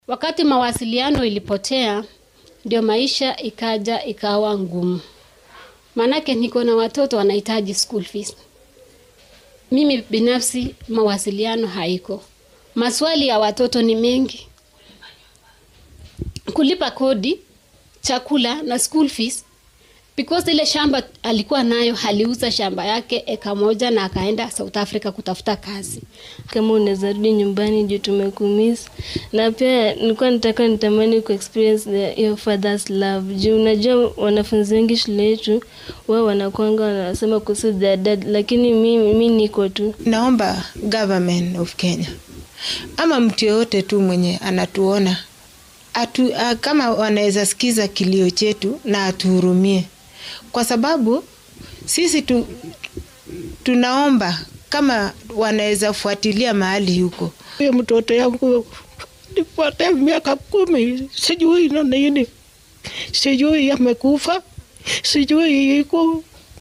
Wakati mawasiliano ilipotea, ndio maisha ikaja ikawa ngumu, maanake niko na watoto wanahitaji school fees. Mimi binafsi mawasiliano haiko, maswali ya watoto ni mengi, kulipa kodi, chakula na school fees because ile shamba alikuwa nayo aliuza shamba yake eka moja na akaenda South Africa kutafuta kazi. kama unaweza rudi nyumbani juu tumekumiss, na pia nilikuwa nataka nitamani ku experience the, your father's love juu unajua wanafunzi wengi shule yetu wao wanakwanga wanasema kuhusu their dad, lakini mi, mi niko tu Naomba government of Kenya ama mtu yoyote tu mwenye anatuona atu, a, kama wanaweza sikiza kilio chetu na atuhurumie, kwa sababu sisi tu, tunaomba kama wanaweza fuatilia mahali huko Huyo mtoto yangu nifuate miaka kumi, sijui na nini, sijui amekufa, sijui iko